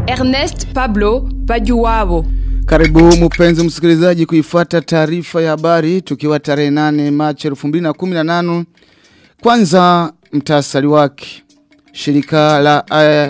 Ernest Pablo Bajuwabo. Karibu mpenzi msikilizaji kuifuata taarifa ya habari tukiwa tarehe 8 Machi 2018. Kwanza mtasari wake. Shirika la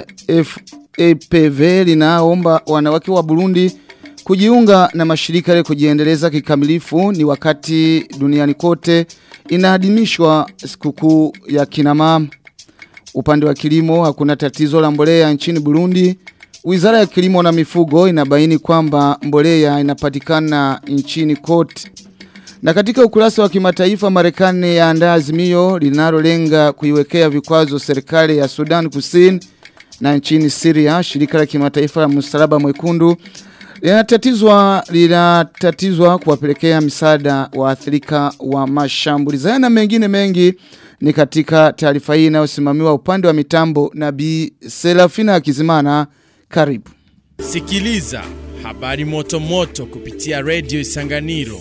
AFPV linaomba wanawake wa Burundi kujiunga na mashirika ya kujiendeleza kikamilifu ni wakati duniani kote inaadhimishwa sikukuu ya kina mama. Upande wa kilimo hakuna tatizo la mbolea nchini Burundi. Wizara ya kilimo na mifugo inabaini kwamba mbolea inapatikana nchini kote. Na katika ukurasa wa kimataifa Marekani yaandaa azimio linalolenga kuiwekea vikwazo serikali ya Sudan Kusini na nchini Syria shirika la kimataifa la msalaba mwekundu linatatizwa linatatizwa kuwapelekea msaada waathirika wa mashambulizi haya na mengine mengi ni katika taarifa hii inayosimamiwa upande wa mitambo na Bi Serafina Kizimana karibu Sikiliza habari moto moto kupitia Radio Isanganiro.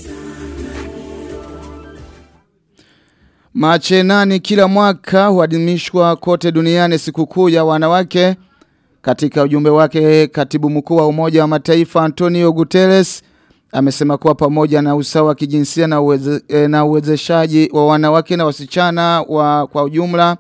Machi nane kila mwaka huadhimishwa kote duniani sikukuu ya wanawake. Katika ujumbe wake katibu mkuu wa Umoja wa Mataifa Antonio Guterres amesema kuwa pamoja na usawa wa kijinsia na uweze, na uwezeshaji wa wanawake na wasichana wa kwa ujumla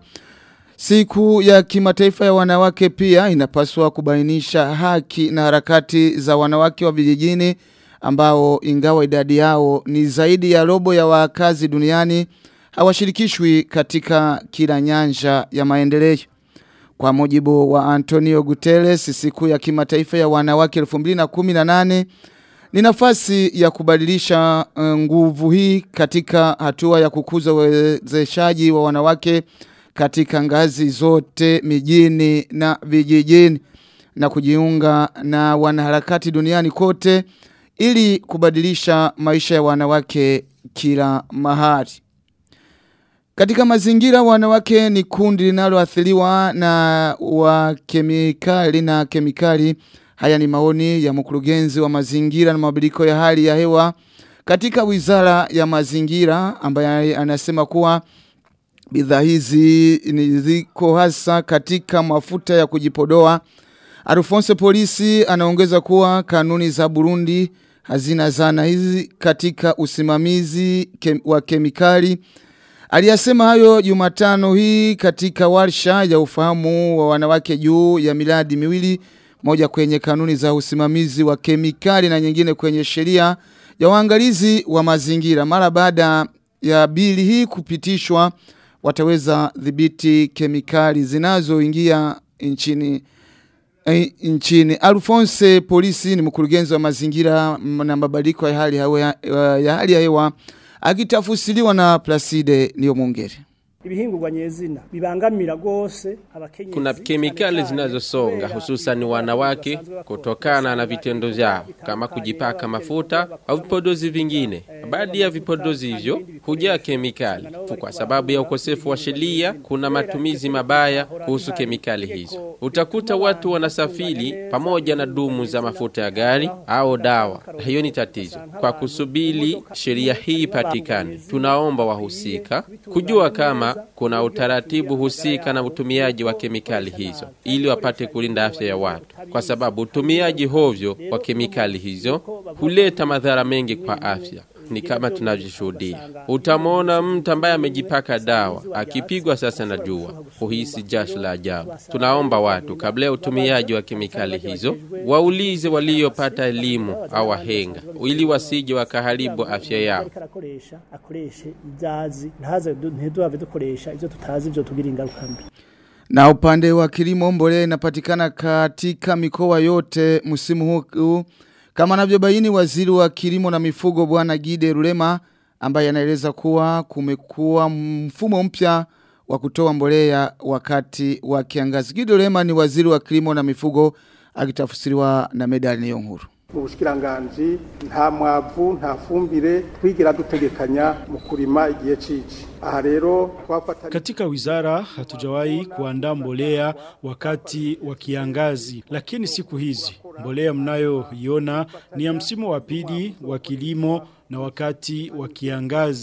Siku ya kimataifa ya wanawake pia inapaswa kubainisha haki na harakati za wanawake wa vijijini ambao ingawa idadi yao ni zaidi ya robo ya wakazi duniani hawashirikishwi katika kila nyanja ya maendeleo. Kwa mujibu wa Antonio Guterres, siku ya kimataifa ya wanawake 2018 ni nafasi ya kubadilisha nguvu hii katika hatua ya kukuza uwezeshaji wa wanawake katika ngazi zote mijini na vijijini na kujiunga na wanaharakati duniani kote ili kubadilisha maisha ya wanawake kila mahali. Katika mazingira wanawake ni kundi linaloathiriwa na wa kemikali na kemikali. Haya ni maoni ya mkurugenzi wa mazingira na mabadiliko ya hali ya hewa katika wizara ya mazingira ambaye anasema kuwa Bidhaa hizi ni ziko hasa katika mafuta ya kujipodoa. Alfonso polisi anaongeza kuwa kanuni za Burundi hazina zana hizi katika usimamizi kem, wa kemikali. Aliyasema hayo Jumatano hii katika warsha ya ufahamu wa wanawake juu ya miradi miwili moja kwenye kanuni za usimamizi wa kemikali na nyingine kwenye sheria ya waangalizi wa mazingira mara baada ya bili hii kupitishwa wataweza dhibiti kemikali zinazoingia nchini eh, nchini Alphonse polisi ni mkurugenzi wa mazingira na mabadiliko ya hali ya, ya hali ya hewa akitafusiliwa na Placide niyo mungere ibihingurwa nyezina bibangamira gose abakenyezi kuna kemikali zinazosonga hususan wanawake kutokana na vitendo vyao kama kujipaka mafuta au vipodozi vingine. Baadhi ya vipodozi hivyo hujaa kemikali. Kwa sababu ya ukosefu wa sheria, kuna matumizi mabaya kuhusu kemikali hizo. Utakuta watu wanasafiri pamoja na dumu za mafuta ya gari au dawa. Hiyo ni tatizo. Kwa kusubiri sheria hii ipatikane, tunaomba wahusika kujua kama kuna utaratibu husika na utumiaji wa kemikali hizo ili wapate kulinda afya ya watu, kwa sababu utumiaji hovyo wa kemikali hizo huleta madhara mengi kwa afya ni kama tunavyoshuhudia. Utamwona mtu ambaye amejipaka dawa akipigwa sasa na jua, huhisi jasho la ajabu. Tunaomba watu kabla ya utumiaji wa kemikali hizo waulize waliopata elimu au wahenga, ili wasije wakaharibu afya yao. akoreshe ibyazi ntaze ntiduhave dukoresha ibyo tutazi ibyo tugira ingaruka mbi na upande wa kilimo mbolea inapatikana katika mikoa yote msimu huu kama anavyobaini waziri wa kilimo na mifugo bwana Gide Rulema ambaye anaeleza kuwa kumekuwa mfumo mpya wa kutoa mbolea wakati wa kiangazi. Gide Rulema ni waziri wa kilimo na mifugo akitafsiriwa na Medali Niyonkuru. mu bushikiranganji nta mwavu nta fumbire twigira dutegekanya mu kurima igihe cici aha rero twafatanya Katika wizara hatujawahi kuandaa mbolea wakati wa kiangazi, lakini siku hizi mbolea mnayoiona ni ya msimu wa pili wa kilimo na wakati wa kiangazi.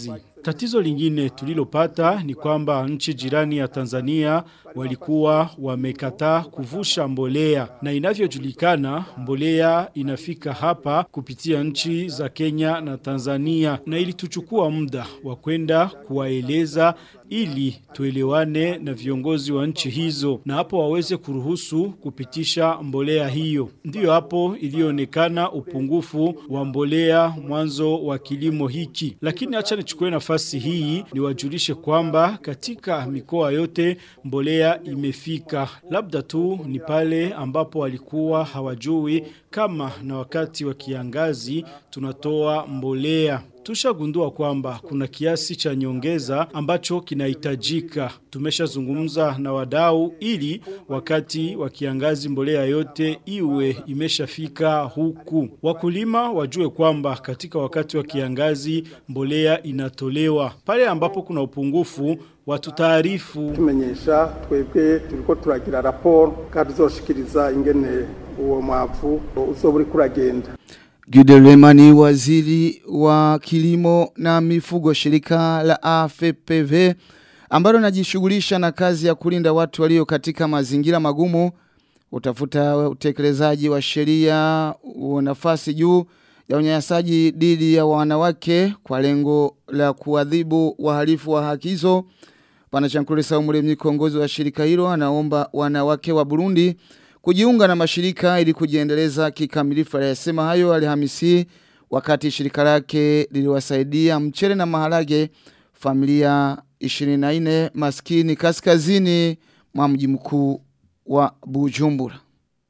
Tatizo lingine tulilopata ni kwamba nchi jirani ya Tanzania walikuwa wamekataa kuvusha mbolea na inavyojulikana mbolea inafika hapa kupitia nchi za Kenya na Tanzania na ilituchukua muda wa kwenda kuwaeleza ili tuelewane na viongozi wa nchi hizo na hapo waweze kuruhusu kupitisha mbolea hiyo. Ndiyo hapo ilionekana upungufu wa mbolea mwanzo wa kilimo hiki. Lakini acha nichukue nafasi hii niwajulishe kwamba katika mikoa yote mbolea imefika. Labda tu ni pale ambapo walikuwa hawajui kama na wakati wa kiangazi tunatoa mbolea. Tushagundua kwamba kuna kiasi cha nyongeza ambacho kinahitajika. Tumeshazungumza na wadau ili wakati wa kiangazi mbolea yote iwe imeshafika huku. Wakulima wajue kwamba katika wakati wa kiangazi mbolea inatolewa. Pale ambapo kuna upungufu watu taarifu tumenyesha twebwe turiko turagira raporo kandi tuzoshikiriza ingene uwo mwavu uzoba uriko uragenda Gidelema ni waziri wa kilimo na mifugo shirika la AFPV ambalo najishughulisha na kazi ya kulinda watu walio katika mazingira magumu utafuta utekelezaji wa sheria nafasi juu ya unyanyasaji dhidi ya wanawake kwa lengo la kuadhibu wahalifu wa haki hizo. Pana Chankule Saumuremyi kiongozi wa shirika hilo anaomba wanawake wa Burundi kujiunga na mashirika ili kujiendeleza kikamilifu aliyasema hayo Alhamisi wakati shirika lake liliwasaidia mchele na maharage familia 24 maskini kaskazini mwa mji mkuu wa Bujumbura.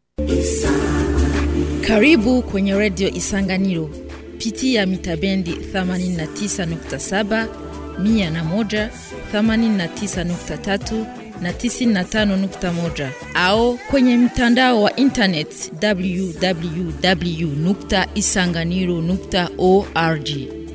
Karibu kwenye redio Isanganiro. Pitia mitabendi 89.7, 101, 89.3 na 95.1 au kwenye mtandao wa internet www.isanganiro.org.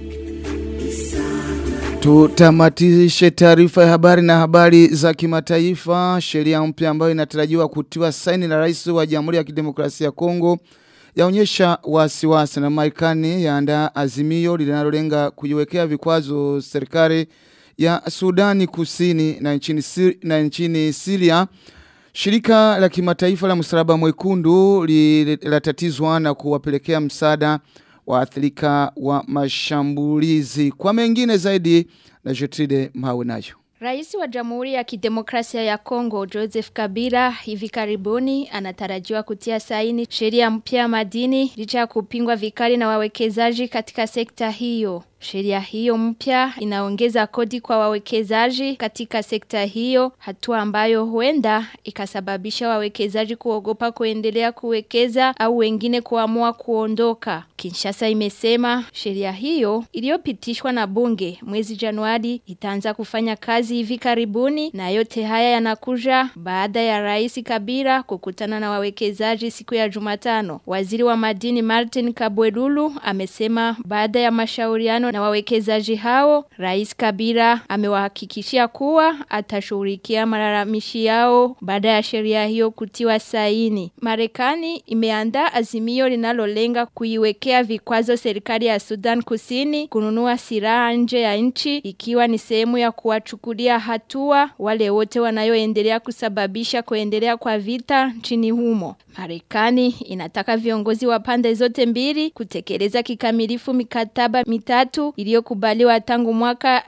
Tutamatishe taarifa ya habari na habari za kimataifa. Sheria mpya ambayo inatarajiwa kutiwa saini na rais wa Jamhuri ya Kidemokrasia ya Kongo yaonyesha wasiwasi na Marekani yaandaa azimio linalolenga kuiwekea vikwazo serikali ya Sudani Kusini na nchini, Sir na nchini Syria. Shirika la kimataifa la msalaba mwekundu linatatizwa na kuwapelekea msaada waathirika wa mashambulizi. Kwa mengine zaidi na Jetride Mawe nayo. Rais wa Jamhuri ya Kidemokrasia ya Kongo Joseph Kabila hivi karibuni anatarajiwa kutia saini sheria mpya ya madini licha ya kupingwa vikali na wawekezaji katika sekta hiyo. Sheria hiyo mpya inaongeza kodi kwa wawekezaji katika sekta hiyo, hatua ambayo huenda ikasababisha wawekezaji kuogopa kuendelea kuwekeza au wengine kuamua kuondoka. Kinshasa imesema sheria hiyo iliyopitishwa na bunge mwezi Januari itaanza kufanya kazi hivi karibuni na yote haya yanakuja baada ya Rais Kabila kukutana na wawekezaji siku ya Jumatano. Waziri wa madini Martin Kabwelulu amesema baada ya mashauriano na wawekezaji hao, Rais Kabila amewahakikishia kuwa atashughulikia malalamishi yao baada ya sheria hiyo kutiwa saini. Marekani imeandaa azimio linalolenga kuiwekea vikwazo serikali ya Sudan Kusini kununua silaha nje ya nchi ikiwa ni sehemu ya kuwachukulia hatua wale wote wanayoendelea kusababisha kuendelea kwa vita nchini humo. Marekani inataka viongozi wa pande zote mbili kutekeleza kikamilifu mikataba mitatu iliyokubaliwa tangu mwaka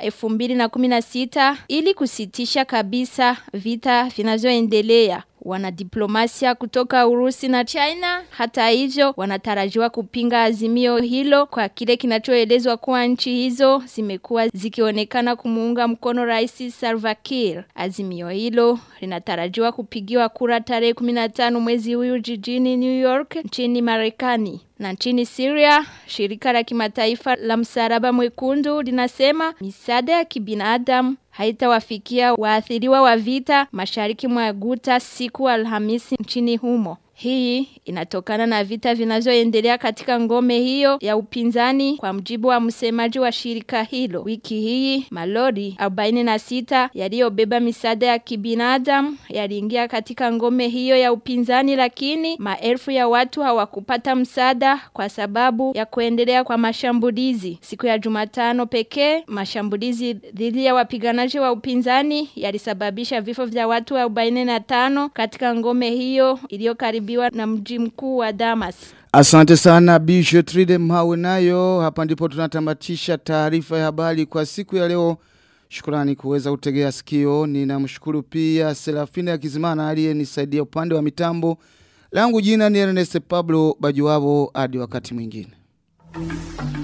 2016 ili kusitisha kabisa vita vinavyoendelea. Wanadiplomasia kutoka Urusi na China hata hivyo wanatarajiwa kupinga azimio hilo kwa kile kinachoelezwa kuwa nchi hizo zimekuwa zikionekana kumuunga mkono Rais Salva Kiir. Azimio hilo linatarajiwa kupigiwa kura tarehe 15 mwezi huu jijini New York nchini Marekani. Na nchini Syria, shirika la kimataifa la msalaba mwekundu linasema misaada ya kibinadamu haitawafikia waathiriwa wa vita mashariki mwa Guta siku Alhamisi nchini humo. Hii inatokana na vita vinazoendelea katika ngome hiyo ya upinzani kwa mjibu wa msemaji wa shirika hilo. Wiki hii malori 46 yaliyobeba misaada ya kibinadamu yaliingia katika ngome hiyo ya upinzani lakini maelfu ya watu hawakupata msaada kwa sababu ya kuendelea kwa mashambulizi. Siku ya Jumatano pekee mashambulizi dhidi ya wapiganaji wa upinzani yalisababisha vifo vya watu 45 katika ngome hiyo iliyokaribiwa na mji mkuu wa Damas. Asante sana Bisho Tride Mhawe nayo hapa ndipo tunatamatisha taarifa ya habari kwa siku ya leo. Shukrani kuweza kutegea sikio. Ninamshukuru pia Serafina ya Kizimana aliyenisaidia upande wa mitambo. Langu jina ni Ernest Pablo Bajuwabo hadi wakati mwingine.